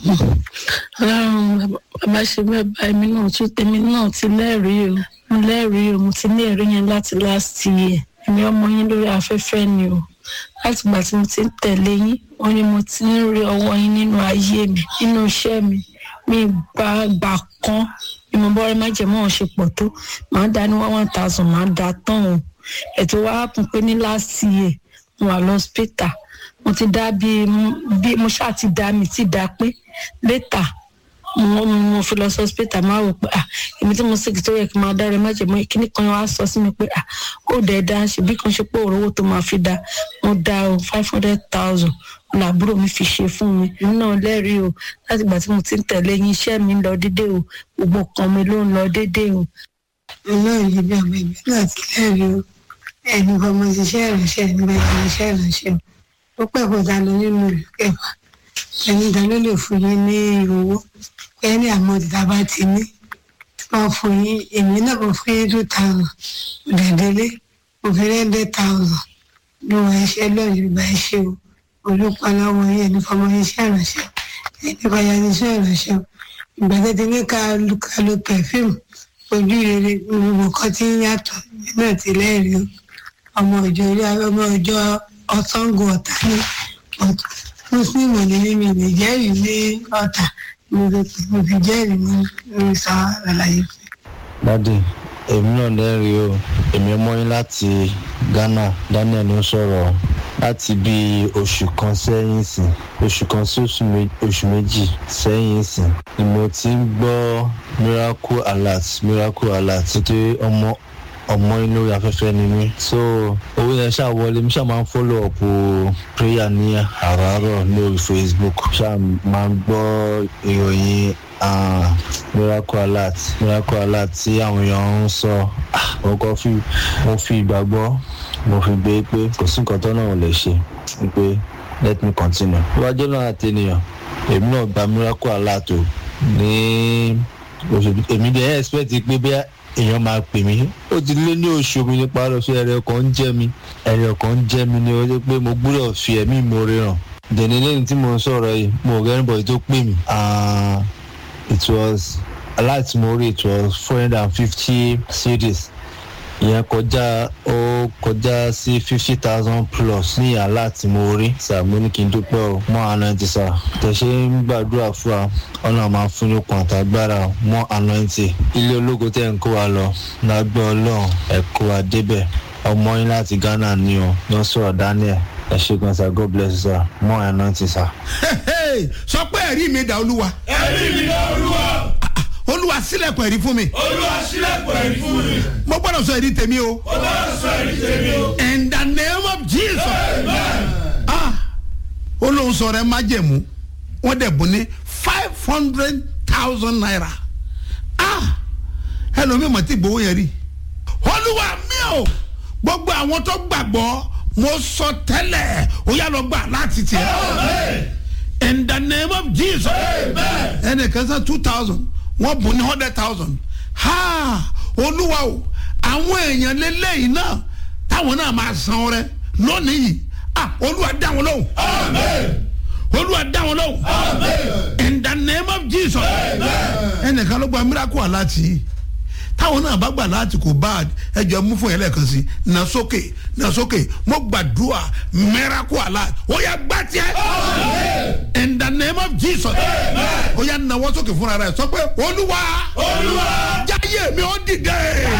ọlọ́run bàbá ṣe bẹ́ẹ̀ bá èmi náà tún tèmi náà ti lẹ́rìí o mo lẹ́rìí o mo ti ní ẹ̀rí yẹn láti last year èmi ọmọ yín lórí afẹ́fẹ́ ni o láti ìgbà tí mo ti ń tẹ̀lé yín wọ́n ní mo ti ń rí ọwọ́ yín nínú ayé mi nínú iṣẹ́ mi mi gba gbà kan ìmọ̀bọ́rẹ́ májèmọ́ ọ̀ ṣe pọ̀ tó màá dá ní one one thousand màá dá tán o ètò wa kún pé ní last year mo wà lọ́spítà mo ti dá bí bí mo ṣáà ti dá mi ti dá pé létà mo mo fi lọ sí hospital máa wò pé ah èmi tí mo sì tó yẹ kí n máa dára má jẹ mọ kíní kan wá sọ sí mi pé ah ó dẹ̀ dá ṣe bí kan ṣe pé òróró tó máa fi dá mo dá o five hundred thousand làbúrò mi fi ṣe fún mi èmi náà lẹ́rìí o láti ìgbà tí mo ti ń tẹ̀lé yín iṣẹ́ mi ń lọ déédéé o gbogbo kan mi ló ń lọ déédéé o. ọlọ́run yìí bí ọmọ ìbí náà ti lẹ́rìí o ẹni kan mo ṣiṣẹ́ ìránṣẹ́ ẹni bá ti ṣiṣẹ́ ìránṣẹ́ o ó pẹ́ kó ta lọ nínú ìlú kẹfà ẹni ìdá ló lè fún yín ní owó ẹni àmọ́ ìdá bá ti ní wọ́n fún yín èmi náà mo fún yín two thousand òdẹ̀dẹ́lé mo fi rẹ́ndẹ́ thousand ló wọ iṣẹ́ lọ́yìn ìgbà iṣẹ́ o olùpọ̀ lọ́wọ́ yín ẹni fọmọ iṣẹ́ ìránṣẹ́ ẹni kọjá iṣẹ́ ìránṣẹ́ ìgbà tó ti ní ká lo pẹ̀fíìmù ojú rere gbogbo kan ti ń yàtọ̀ náà ti lẹ́rìí o ọmọ ìjọ ilé ọmọ ìjọ ọ̀sángó ọ̀tá ní ọ̀tá muslim ní mímí ní jẹ́rìí ní ọ̀tá mo fi pè mo fi jẹ́rìí ní ní sọ àlàyé fún dádì èmi náà lẹ́rìí o èmi ọmọ yín láti ghana daniel ló ń sọ̀rọ̀ láti bí oṣù kan sẹ́yìn sìn oṣù kan sí oṣù mé- oṣù méjì sẹ́yìn sìn ni mo ti ń gbọ́ miracle alert miracle alert nítorí ọmọ ọmọ yín lórí afẹ́fẹ́ ni mí so owó yẹn ṣáà wọlé mi ṣáà máa ń follow up o prayer ní àràárọ̀ lórí facebook ṣáà máa ń gbọ́ ìròyìn ah, miracle alert miracle alert tí àwọn èèyàn ń sọ Ah, mo kọ́ fi mo fi ìgbàgbọ́ mo fi gbé pé kò sí nǹkan tó náà ò lè ṣe pé let me continue. iwájú náà àti ènìyàn èmi náà gba miracle alert o ní oṣù èmi dẹ̀ expect pé bí èèyàn máa pè mí ó ti lé ní oṣù mi nípa lọ sí ẹrẹ ọkàn ń jẹ mi ẹrẹ ọkàn ń jẹ mi ni ó jẹ pé mo gbúdọ̀ fi ẹ̀mí ìmoore hàn dẹ̀ni lẹ́yìn tí mo ń sọ̀rọ̀ yìí mo rẹ́ anybody tó pè mí Ah, it was aláìtí mo rí it was four hundred and fifty series ìyẹn kọjá ó kọjá sí fifty thousand plus ní àlá tí mo rí sàmú ní kí n dúpẹ́ o mọ́ ànáǹtì sà tẹ̀sẹ̀ ń gbàdúrà fún wa ọ̀nà máa fún yín kan àtàgbára mọ́ ànáǹtì ilé ológo tẹ̀ ń kó wa lọ lágbẹ́ ọlọ́run ẹ̀ kó wa débẹ̀ ọmọ yín láti ghana ni o ló ń sọ̀rọ̀ daniel ẹ ṣe gan sa god bless you sir mọ́ ànáǹtì sà. Hey, sọ pé ẹ̀rí mi dà olúwa ẹ̀rí mi dá olúwa olúwa sílẹ̀kùn ẹ̀rí fún mi olúwa sílẹ̀kùn ẹ̀rí fún mi mo gbọ́dọ̀ sọ ẹ̀rí tèmi o ó bá sọ ẹ̀rí tèmi o. in the name of jesus ah olóhùn sọ̀rọ̀ ẹ má jẹ̀mú wọ́n dẹ̀ bùn ní five hundred thousand naira ah ẹlòmíì mọ̀ tí gbowó yẹn rí olúwa mi o gbogbo àwọn tó gbàgbọ́ mo sọ tẹ́lẹ̀ ó yà lọ gbà láti tiẹ̀ in the name of jesus ẹnìkan sọ two thousand wọ́n bùn ní hundred thousand ha olúwa o àwọn èèyàn lélẹ́yìn náà táwọn náà máa san ọrẹ lónìí yìí ah olúwa dá wọn lóhùn olúwa dá wọn lóhùn in the name of jesus ẹnìkan ló gba miracle aláàtì táwọn náà bá gbà láti kò bad ẹjọ mú fún yẹn lẹ́ẹ̀kan sí na sókè na sókè mo gbàdúrà miracle aláàtì ó yà gbà tiẹ̀ in the name of jesus ó yà nawọ́ sókè fúnra rẹ̀ sọ pé olúwa olúwa jáyé mi ó dìde